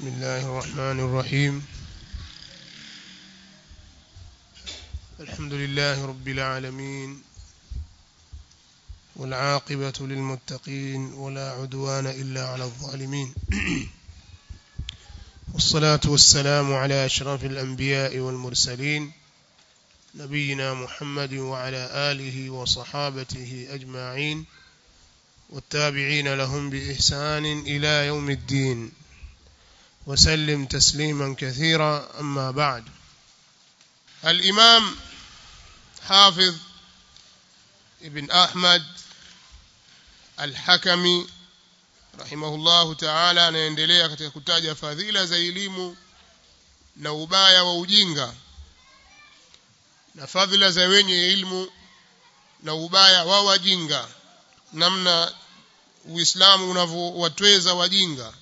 بسم الله الرحمن الرحيم الحمد لله رب العالمين والعاقبة للمتقين ولا عدوان إلا على الظالمين والصلاة والسلام على أشرف الأنبياء والمرسلين نبينا محمد وعلى آله وصحابته أجمعين والتابعين لهم بإحسان إلى يوم الدين وسلم تسليما كثيرا أما بعد الإمام حافظ ابن أحمد الحكمي rahimahullahu ta'ala anaendelea katika kutaja fadhila za elimu na ubaya wa ujinga na fadhila za wenye ilmu na ubaya wa wajinga namna uislamu unavyowatweza wajinga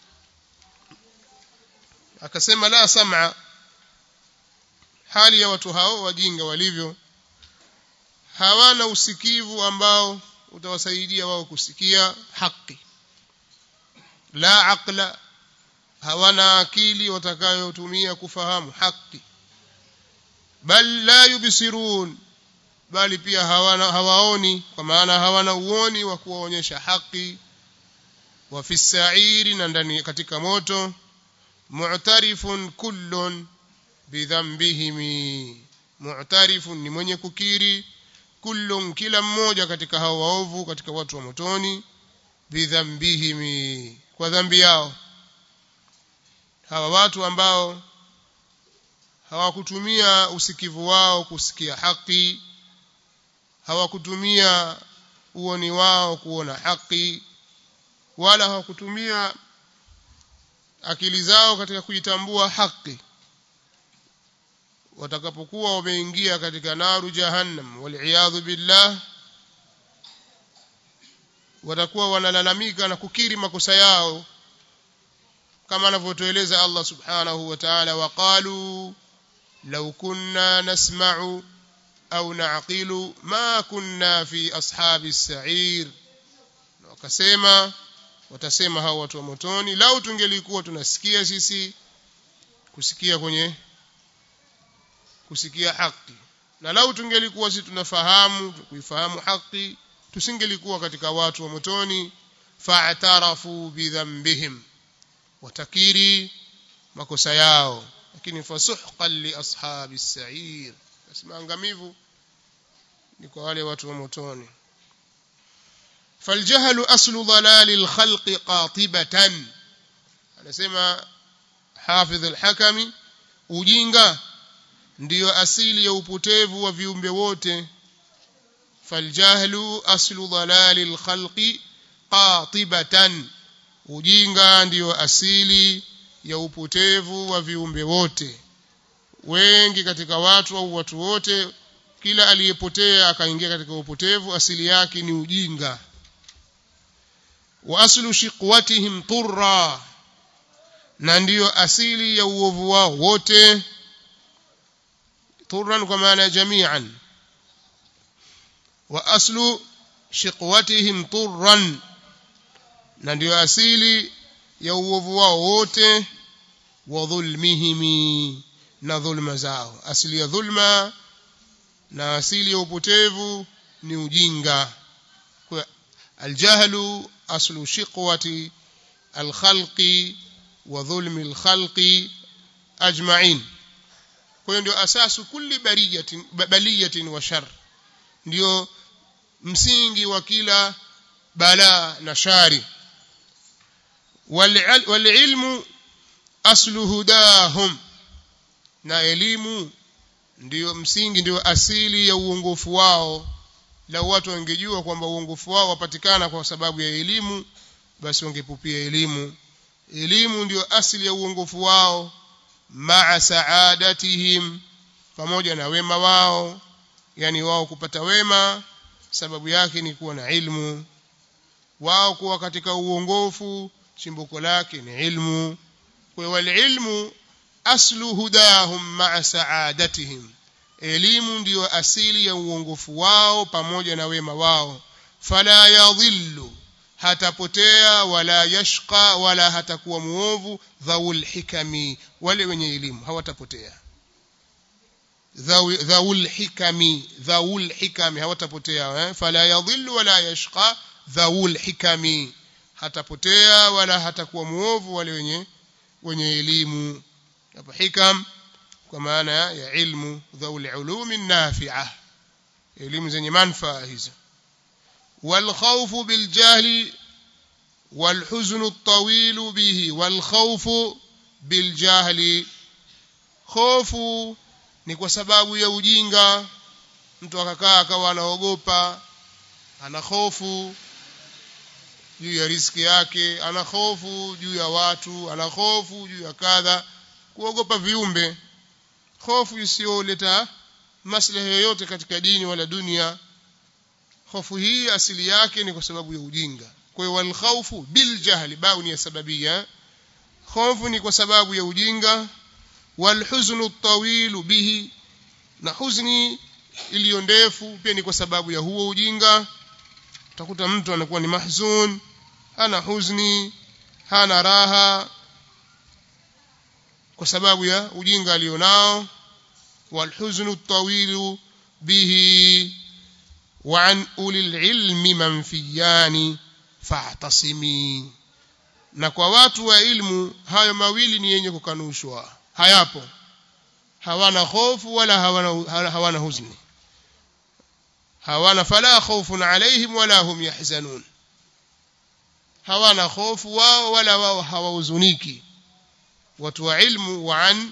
akasema la sam'a hali ya watu hao wajinga walivyo hawana usikivu ambao utawasaidia wao kusikia haki la aqla hawana akili watakayotumia kufahamu haki bal la yubsirun bali pia hawana hawaoni kwa maana hawana uoni wa kuwaonyesha haki wa fi sa'iri na ndani katika moto mu'tarifun kullun bidhanbihim mu'tarifun ni mwenye kukiri kullun kila mmoja katika hao waovu katika watu wa motoni bidhanbihim kwa dhambi yao hawa watu ambao hawakutumia usikivu wao kusikia haki hawakutumia uoni wao kuona haki wala hawakutumia akili zao katika kuitambua haki watakapokuwa wameingia katika naru jahannam waliyadhu billah watakuwa wanalalamika na kukiri makosa yao kama anavyotueleza Allah subhanahu wa ta'ala waqalu law kunna nasma'u au na'qilu ma kunna fi ashabi as-sa'ir wakasema watasema hao watu wa motoni lau tungelikuwa tunasikia sisi kusikia kwenye kusikia haki na lau tungelikuwa sisi tunafahamu kuifahamu haki tusingelikuwa katika watu wa motoni fa'tarafu bidhanbihim watakiri makosa yao lakini fasuhqan li ashabi as-sa'ir basi maangamivu ni kwa wale watu wa motoni فالجهل أصل ضلال الخلق قاطبة anasema حافظ الحكمي ujinga ndiyo asili ya upotevu wa viumbe wote فالجهل أصل ضلال الخلق قاطبة ujinga ndiyo asili ya upotevu wa viumbe wote wengi katika watu au watu wote kila aliyepotea akaingia katika upotevu asili yake ni ujinga wa aslu shiqwatihim turra na ndiyo asili ya uovu wao wote turran kwa maana jami'an wa aslu shiqwatihim turran na ndiyo asili ya uovu wao wote wa dhulmihim na dhulma zao asili ya dhulma na asili ya upotevu ni ujinga kwa aljahlu aslu shiqwati alkhalqi wa dhulmi alkhalqi ajma'in kwa hiyo ndio asasu kulli bariyatin baliyatin wa shar ndio msingi wa kila balaa na shari walilmu aslu hudahum na elimu ndiyo msingi ndiyo asili ya uongofu wao la watu wangejua kwamba uongofu wao wapatikana kwa sababu ya elimu basi wangepupia elimu elimu ndiyo asili ya uongofu wao maa saadatihim pamoja na wema wao yani wao kupata wema sababu yake ni kuwa na ilmu wao kuwa katika uongofu chimbuko lake ni ilmu kwa wal ilmu aslu hudahum maa saadatihim elimu ndiyo asili ya uongofu wao pamoja na wema wao fala yadhillu hatapotea wala yashqa wala hatakuwa muovu dhaul hikami wale wenye elimu hawatapotea dhaul hikami dhaul hikami hawatapotea eh? fala yadhillu wala yashqa dhaul hikami hatapotea wala hatakuwa muovu wale wenye wenye elimu hapo hikam kwa maana ya ilmu dhaul ulumi nafi'a elimu zenye manufaa hizo والخوف بالجهل والحزن الطويل به والخوف بالجهل خوف ni kwa sababu ya ujinga mtu akakaa akawa anaogopa ana hofu juu ya riski yake ana hofu juu ya watu ana hofu juu ya kadha kuogopa viumbe hofu isiyoleta maslahi yoyote katika dini wala dunia hofu hii asili yake ni kwa sababu ya ujinga kwa hiyo walkhawfu biljahli bau ni ya sababia hofu ni kwa sababu ya ujinga walhuznu tawilu bihi na huzni iliyo ndefu pia ni kwa sababu ya huo ujinga utakuta mtu anakuwa ni mahzun hana huzni hana raha kwa sababu ya ujinga alionao walhuznu tawilu bihi وعن أولي العلم منفيان فاعتصمي na kwa watu wa ilmu hayo mawili ni yenye kukanushwa hayapo hawana hofu wala hawana, hawana huzni hawana fala khawfun alaihim wala hum yahzanun hawana hofu wao wala wao hawahuzuniki watu wa ilmu wa an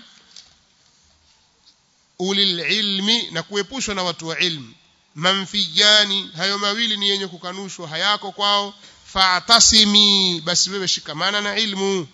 ulil ilmi na kuepushwa na watu wa ilmu manfijani hayo mawili ni yenye kukanushwa hayako kwao fa'tasimi basi wewe shikamana na ilmu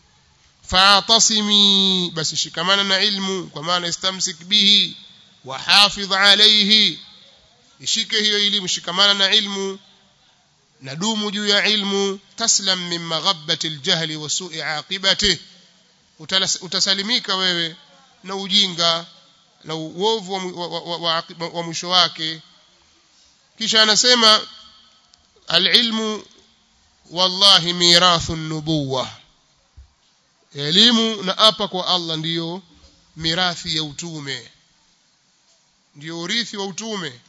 fa'tasimi basi shikamana na ilmu kwa maana istamsik bihi wa hafidh alayhi ishike hiyo elimu shikamana na ilmu na dumu juu ya ilmu taslam min maghabbati aljahli wa su'i aqibatihi utasalimika wewe na ujinga na uovu wa, wa, wa, wa, wa, wa mwisho wake kisha anasema alilmu wallahi mirathu nubuwa elimu na apa kwa Allah ndiyo mirathi ya utume ndiyo urithi wa utume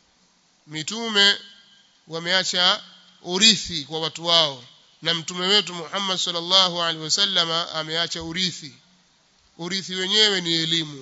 mitume wameacha urithi kwa watu wao na mtume wetu Muhammad sallallahu alaihi wasallama ameacha urithi urithi wenyewe ni elimu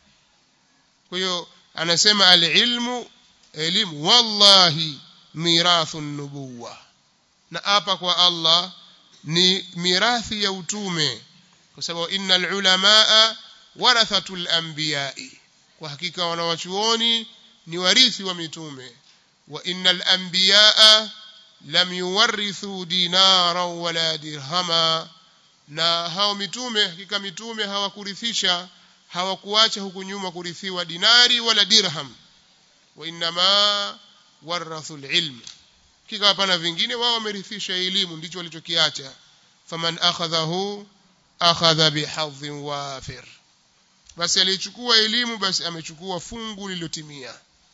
kwa hiyo anasema alilmu elimu wallahi mirathu nubuwa na hapa kwa Allah ni mirathi ya utume kwa sababu innal ulamaa warathatul anbiya'i kwa hakika wanawachuoni ni warithi wa mitume wa innal anbiya'a lam yuwarithu dinaran wala dirhama na hao mitume hakika mitume hawakurithisha hawakuacha huku nyuma kurithiwa dinari wala dirham wa inma warathu alilm kika hapana vingine wao wamerithisha elimu ndicho walichokiacha faman akhadhahu akhadha bihadhin wafir basi alichukua elimu basi amechukua fungu lililotimia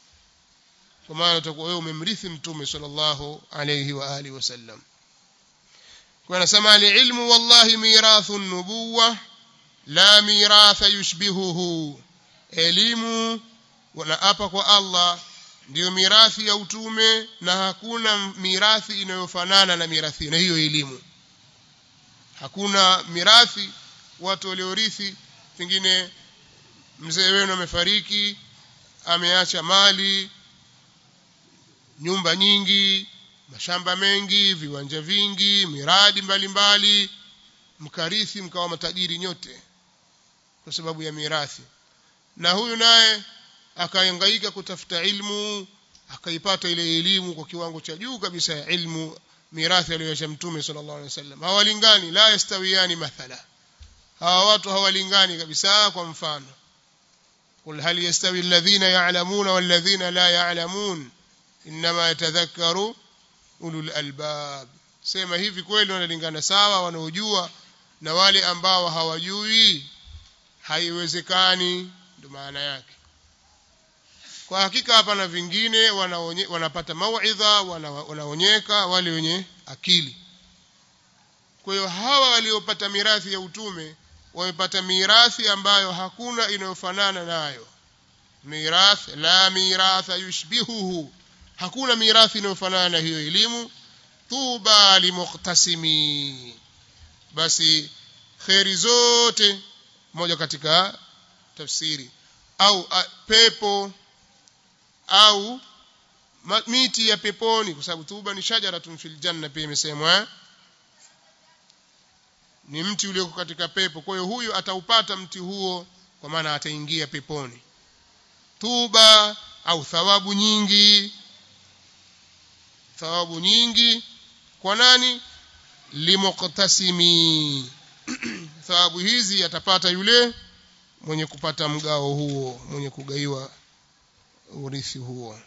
kwa maana utakuwa wewe umemrithi mtume sallallahu alayhi wa alihi wasallam kwa nasema alilmu wallahi mirathu nubuwa la miratha yushbihuhu elimu wanaapa kwa Allah ndiyo mirathi ya utume na hakuna mirathi inayofanana na mirathi na hiyo elimu hakuna mirathi watu waliorithi pengine mzee wenu amefariki ameacha mali nyumba nyingi mashamba mengi viwanja vingi miradi mbalimbali mbali, mkarithi mkawa matajiri nyote kwa sababu ya mirathi na huyu naye akahangaika kutafuta ilmu akaipata ile elimu kwa kiwango cha juu kabisa ya ilmu mirathi aliyoacha mtume sallallahu alaihi wasallam hawalingani la yastawiyani mathala hawa watu hawalingani kabisa kwa mfano قل هل يستوي الذين يعلمون والذين لا يعلمون انما يتذكر اولو الالباب sema hivi kweli wanalingana sawa wanaojua na wale ambao hawajui haiwezekani ndio maana yake kwa hakika hapa na vingine wanaonye, wanapata mauidha wana, wanaonyeka wale wenye akili kwa hiyo hawa waliopata mirathi ya utume wamepata mirathi ambayo hakuna inayofanana nayo mirath la miratha yushbihuhu hakuna mirathi inayofanana na hiyo elimu tuba limuqtasimi basi kheri zote moja katika tafsiri au a, pepo au ma, miti ya peponi kwa sababu tuba ni shajaratun fil janna pia imesemwa ni mti ulioko katika pepo kwa hiyo huyu ataupata mti huo kwa maana ataingia peponi tuba au thawabu nyingi thawabu nyingi kwa nani limuqtasimi thawabu hizi atapata yule mwenye kupata mgao huo mwenye kugaiwa urithi huo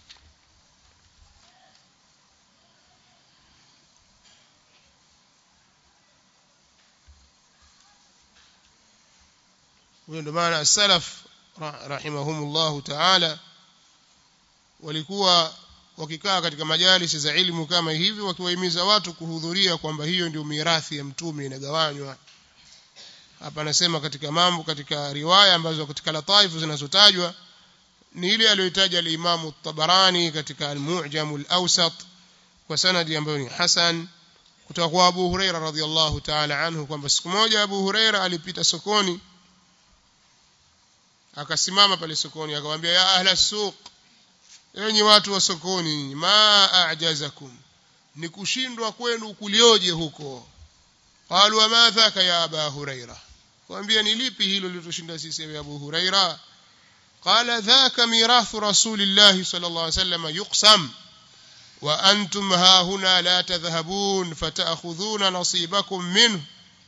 huyo ndio maana salaf rahimahumullahu taala walikuwa wakikaa katika majalisi za ilmu kama hivi wakiwahimiza watu kuhudhuria kwamba hiyo ndio mirathi ya mtume inagawanywa hapa anasema katika mambo katika riwaya ambazo katika lataifu zinazotajwa ni ile aliyoitaja al-Imam tabarani katika al-Mu'jam al-Awsat kwa sanadi ambayo ni hasan kutoka kwa Abu Huraira radhiyallahu ta'ala anhu kwamba siku moja Abu Huraira alipita sokoni akasimama pale sokoni akamwambia ya ahla suq enyi watu wa sokoni ma a'jazakum ni kushindwa kwenu kulioje huko qalu wama dhaka ya aba huraira kwambia ni lipi hilo lilotoshinda sisi ya abu huraira qala dhaka mirathu rasulillahi sallallahu alaihi wasallam yuqsam wa antum ha huna la tadhhabun fata'khudhuna nasibakum minhu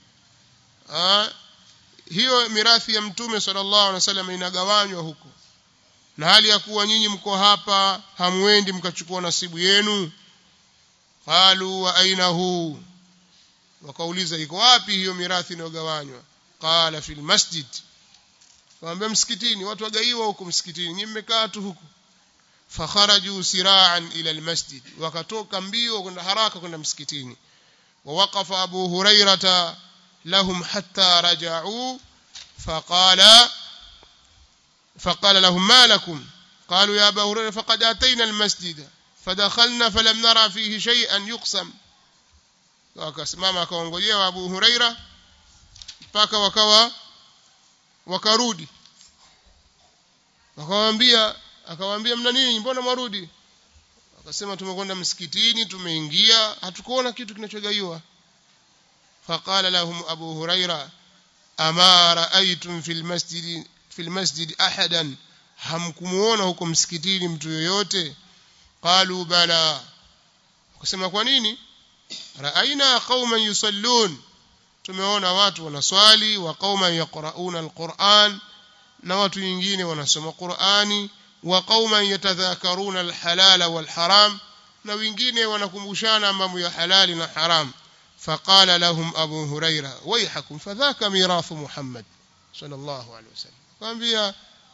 hiyo mirathi ya mtume sallallahu alaihi wasallam inagawanywa huko na hali ya kuwa nyinyi mko hapa hamwendi mkachukua nasibu yenu qalu wa aina hu wakauliza iko wapi hiyo mirathi inayogawanywa qala fil masjid waambia msikitini watu wagaiwa huko msikitini nyinyi mmekaa tu huko fakharaju siraan ila almasjid wakatoka mbio kwenda haraka kwenda msikitini ووقف أبو هريرة لهم حتى رجعوا فقال فقال لهم ما لكم قالوا يا أبا هريرة فقد أتينا المسجد فدخلنا فلم نرى فيه شيئا يقسم wakasimama akaongojea Abu Huraira mpaka wakawa wakarudi wakawaambia akawaambia mna nini mbona marudi akasema tumekwenda msikitini tumeingia hatukuona kitu kinachogaiwa faqala lahum abu huraira ama raaitum fil masjid fil masjid ahadan hamkumuona huko msikitini mtu yoyote qalu bala akasema kwa nini raaina qauman yusallun tumeona watu wanaswali wa qauman yaqrauna alquran na watu wengine wanasoma qurani wa qauman yatadhakaruna alhalala walharam na wengine wanakumbushana mambo ya halali na haram فقال لهم أبو هريرة ويحكم فذاك ميراث محمد صلى الله عليه وسلم قال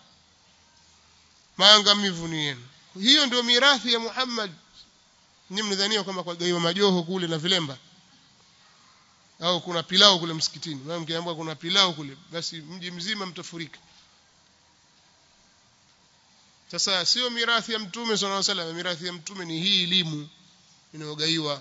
maangamivu ni yenu hiyo ndio mirathi ya Muhammad ni mnadhania kwamba kwa gaiwa majoho kule na vilemba au kuna pilau kule msikitini maana mkiambiwa kuna pilau kule basi mji mzima mtafurika sasa sio mirathi ya mtume sallallahu alaihi wasallam mirathi ya mtume ni hii elimu inayogaiwa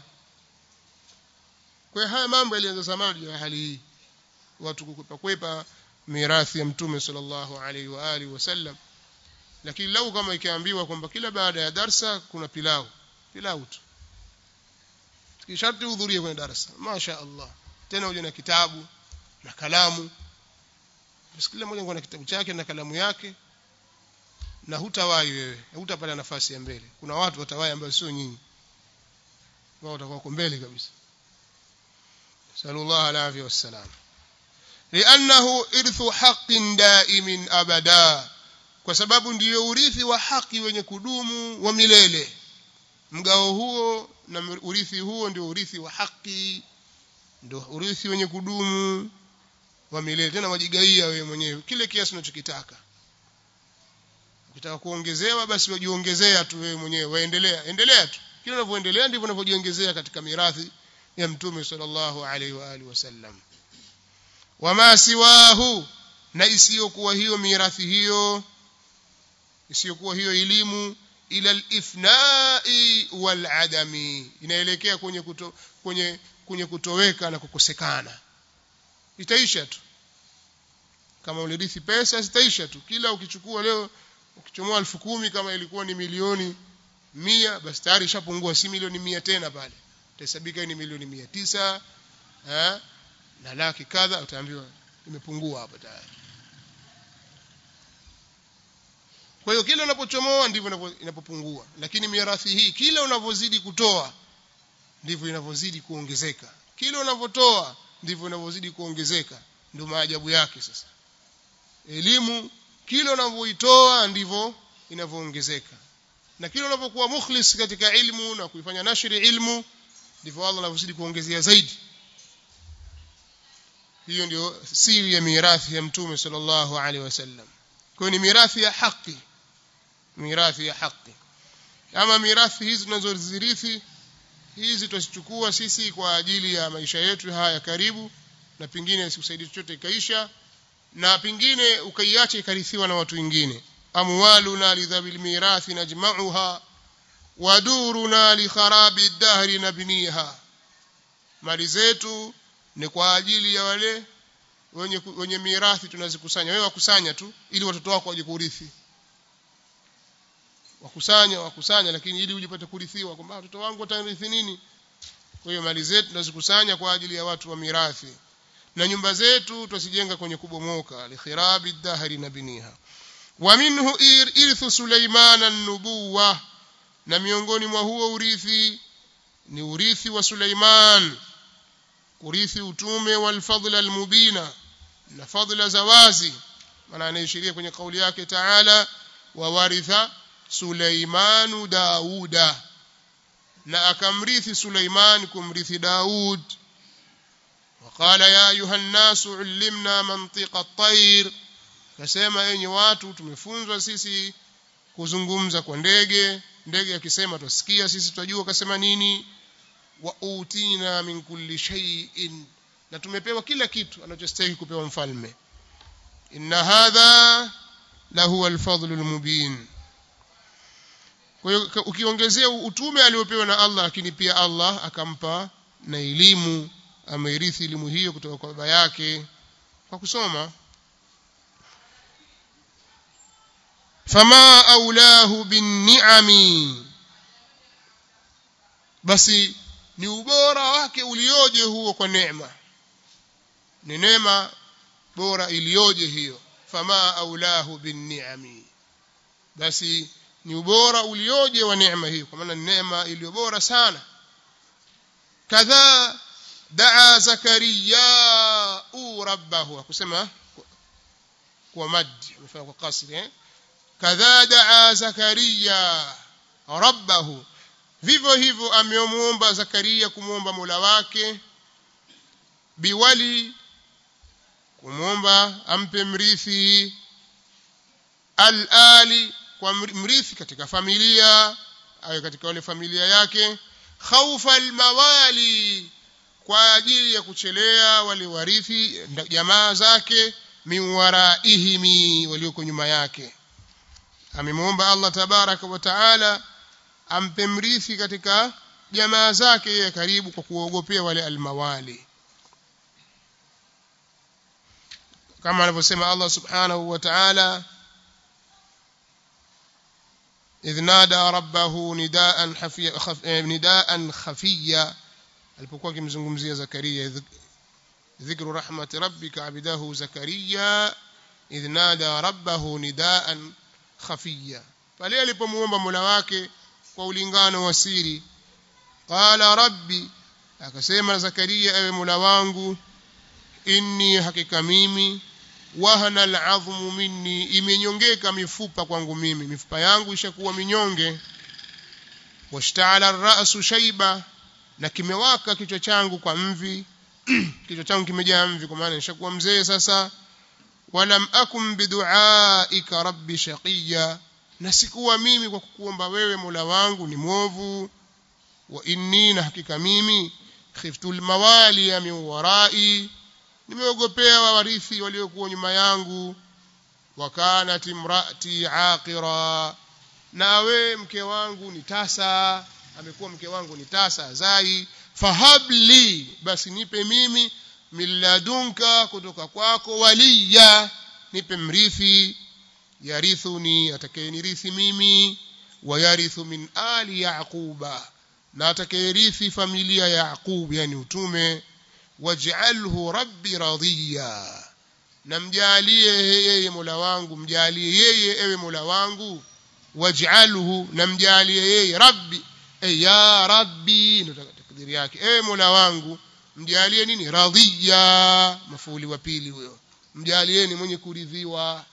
kwa haya mambo yalianza zamani ya hali hii watu kukwepa kwepa mirathi ya mtume sallallahu alaihi wa alihi wasallam lakini lau kama ikiambiwa kwamba kila baada ya darsa kuna pilau pilau tu kisharti uhudhurie kwenye darasa masha Allah tena uje na kitabu na kalamu basi kila mmoja na kitabu chake na kalamu yake na hutawahi wewe hutapata nafasi ya mbele kuna watu watawahi ambao sio nyinyi wao watakuwa mbele kabisa sallallahu alaihi wasallam لأنه إرث حق دائم أبدا kwa sababu ndiyo urithi wa haki wenye kudumu wa milele mgao huo na urithi huo ndio urithi wa haki ndio urithi wenye kudumu wa milele tena wajigaia wewe mwenyewe kile kiasi unachokitaka ukitaka kuongezewa basi wajiongezea tu wewe mwenyewe waendelea endelea tu kila unavyoendelea ndivyo unavyojiongezea katika mirathi ya mtume sallallahu alaihi wa alihi wasallam wama siwahu na isiyokuwa hiyo mirathi hiyo isiyokuwa hiyo elimu ila al-ifnai wal-adami inaelekea kwenye kuto, kwenye kwenye kutoweka na kukosekana itaisha tu kama ulirithi pesa zitaisha tu kila ukichukua leo ukichomoa elfu kumi kama ilikuwa ni milioni mia basi tayari ishapungua si milioni mia tena pale itahesabika ni milioni mia tisa eh, na laki kadha utaambiwa imepungua hapa tayari kwa hiyo kila unapochomoa ndivyo inapopungua lakini mirathi hii kila unavyozidi kutoa ndivyo inavyozidi kuongezeka kila unavyotoa ndivyo inavyozidi kuongezeka ndio maajabu yake sasa elimu kila unavyoitoa ndivyo inavyoongezeka na kila unapokuwa mukhlis katika ilmu na kuifanya nashri ilmu ndivyo Allah anavyozidi kuongezea zaidi hiyo ndio siri ya mirathi ya mtume sallallahu alaihi wasallam kwa ni mirathi ya haki mirathi ya haki ama mirathi hizi tunazozirithi hizi tusichukua sisi kwa ajili ya maisha yetu haya karibu na pingine sikusaidia chochote ikaisha na pingine ukaiacha ikarithiwa na watu wengine amwaluna lidhabil mirathi najma'uha waduruna li kharabi dahri nabniha mali zetu ni kwa ajili ya wale wenye wenye mirathi tunazikusanya wewe wakusanya tu ili watoto wako waje kurithi wakusanya wakusanya lakini ili ujipate kurithiwa kwamba watoto wangu watarithi nini kwa hiyo mali zetu tunazikusanya kwa ajili ya watu wa mirathi na nyumba zetu tusijenga kwenye kubomoka likhirabi dahri na biniha wa minhu irthu Suleiman an-nubuwa na miongoni mwa huo urithi ni urithi wa Suleiman urithi utume wal fadla al-mubina na fadla za wazi maana anaishiria kwenye kauli yake Taala wa waritha Suleimanu Dauda na akamrithi Suleiman kumrithi Daud وقال يا أيها الناس علمنا منطق الطير kasema enyi watu tumefunzwa sisi kuzungumza kwa ndege ndege akisema tusikia sisi tunajua kasema nini wa utina min kulli shay'in na tumepewa kila kitu anachostahili kupewa mfalme inna hadha la huwa alfadlu almubin kwa hiyo ukiongezea utume aliopewa na Allah lakini pia Allah akampa na elimu amerithi elimu hiyo kutoka kwa baba yake kwa kusoma fama aulahu binni'ami basi ni ubora wake ulioje huo kwa neema ni neema bora iliyoje hiyo fama aulahu binni'ami basi ni ubora ulioje wa neema hiyo kwa maana ni neema iliyo bora sana kadhaa daa zakaria rabbahu akusema kwa mad amefanya kwa kasri eh kadhaa daa zakaria rabbahu vivyo hivyo amemuomba zakaria kumwomba mola wake biwali kumwomba ampe mrithi al-ali kwa mrithi katika familia awe katika wale familia yake khaufa al-mawali kwa ajili ya kuchelea wale warithi jamaa zake min waraihimi walioko nyuma yake amemwomba Allah tabaraka wa taala ampe mrithi katika jamaa zake yeye karibu kwa kuogopea wale almawali kama anavyosema Allah subhanahu wa ta'ala إذ نادى ربه نداء خفيا خف... نداء خفيا alipokuwa akimzungumzia Zakaria dhikru rahmati rabbika abidahu Zakaria idh nada rabbahu nidaan khafiya pale alipomuomba Mola wake kwa ulingano wa siri qala rabbi akasema Zakaria ewe Mola wangu inni hakika mimi wahana al'azmu minni imenyongeka mifupa kwangu mimi mifupa yangu ishakuwa minyonge washta'ala ar-ra'su shayba na kimewaka kichwa changu kwa mvi kichwa changu kimejaa mvi kwa maana nishakuwa mzee sasa walam akum biduaika rabbi shaqiya na sikuwa mimi kwa kukuomba wewe Mola wangu ni mwovu wa inni na hakika mimi khiftu almawali min warai nimeogopea warithi waliokuwa nyuma yangu wa kanat imraati aqira nawe mke wangu ni tasa amekuwa mke wangu ni tasa zai fahabli basi nipe mimi milladunka kutoka kwako waliya nipe mrithi yarithuni atakayenirithi mimi wayarithu min ali yaquba na atakayerithi familia ya yaqub yani utume waj'alhu rabbi radiya na mjalie yeye mola wangu mjalie yeye ewe mola wangu waj'alhu na mjalie yeye rabbi e ya rabbi ndio takdiri yake ewe mola wangu mjalie nini radhiya mafuuli wa pili huyo mjalieni mwenye kuridhiwa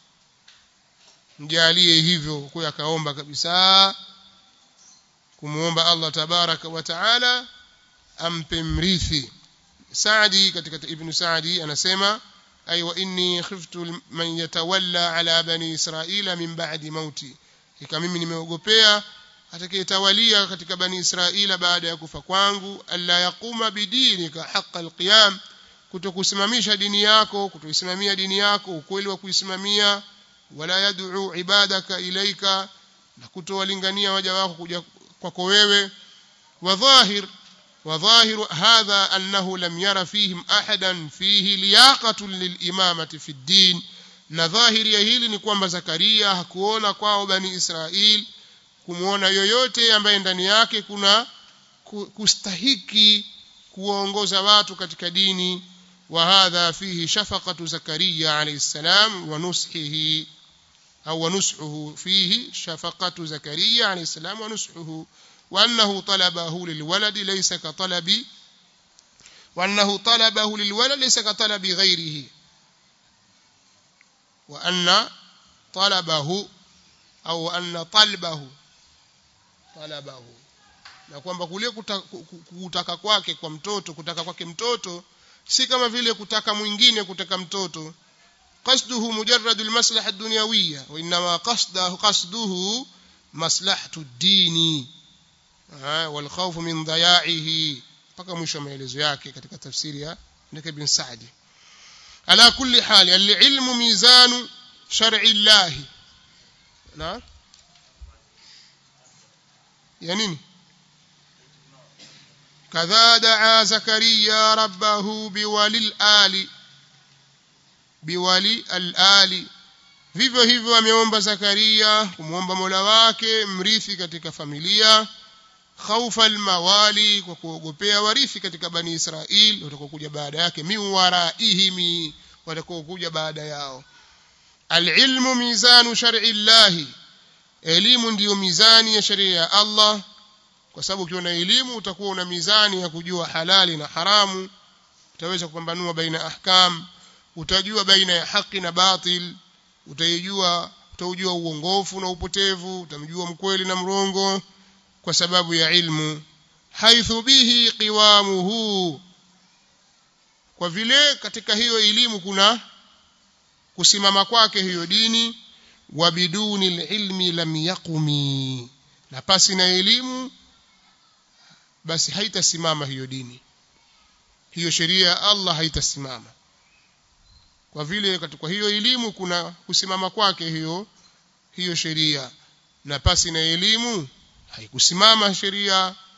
mjalie hivyo kwa akaomba kabisa kumuomba Allah tabaraka wa taala ampe mrithi Saadi katika Ibn Saadi anasema ay wa inni khiftu man yatawalla ala bani Israila min ba'di mauti kika mimi nimeogopea atakayetawalia katika bani Israila baada ya kufa kwangu alla yaquma bidinika haqqa alqiyam kutokusimamisha dini yako kutoisimamia dini yako ukweli wa kuisimamia wala yad'u ibadaka ilaika na kutowalingania waja wako kuja kwako wewe wa dhahir وظاهر هذا أنه لم ير فيهم أحدا فيه لياقة للإمامة في الدين na dhahiri ya hili ni kwamba Zakaria hakuona kwao bani Israel kumuona yoyote ambaye ndani yake kuna kustahiki kuwaongoza watu katika dini wa hadha fihi shafaqatu Zakaria alayhi salam wa nushihi au wa nushuhu fihi shafaqatu Zakaria alayhi salam wa nushuhu وأنه طلبه للولد ليس كطلب وأنه طلبه للولد ليس كطلب غيره وأن طلبه أو أن طلبه طلبه na kwamba kule kutaka kwake kwa mtoto kutaka kwake mtoto si kama vile kutaka mwingine kutaka mtoto qasduhu mujarrad almaslaha ad-dunyawiyya wa inma qasdahu qasduhu maslahatu ad-dini والخوف من ضياعه mpaka mwisho wa maelezo yake katika tafsiri ya Ibn Ibn Sa'di ala kulli hali al-ilmu mizanu shar'i Allah na ya nini kadha daa zakaria rabbahu biwalil ali biwali al-ali vivyo hivyo ameomba zakaria kumwomba mola wake mrithi katika familia khaufa almawali kwa kuogopea warithi katika bani Israil watakokuja baada yake min waraihimi watakokuja baada yao alilmu mizanu shar'i llahi elimu ndiyo mizani ya sheria ya Allah kwa sababu ukiwa na elimu utakuwa una mizani ya kujua halali na haramu utaweza kupambanua baina ahkam utajua baina ya haki na batil utaijua utaujua uongofu na upotevu utamjua mkweli na mrongo kwa sababu ya ilmu haithu bihi qiwamuhu kwa vile katika hiyo elimu kuna kusimama kwake hiyo dini wa biduni ilmi lam yaqumi na pasi na elimu basi haitasimama hiyo dini hiyo sheria ya Allah haitasimama kwa vile katika hiyo elimu kuna kusimama kwake hiyo hiyo sheria na pasi na elimu haikusimama sheria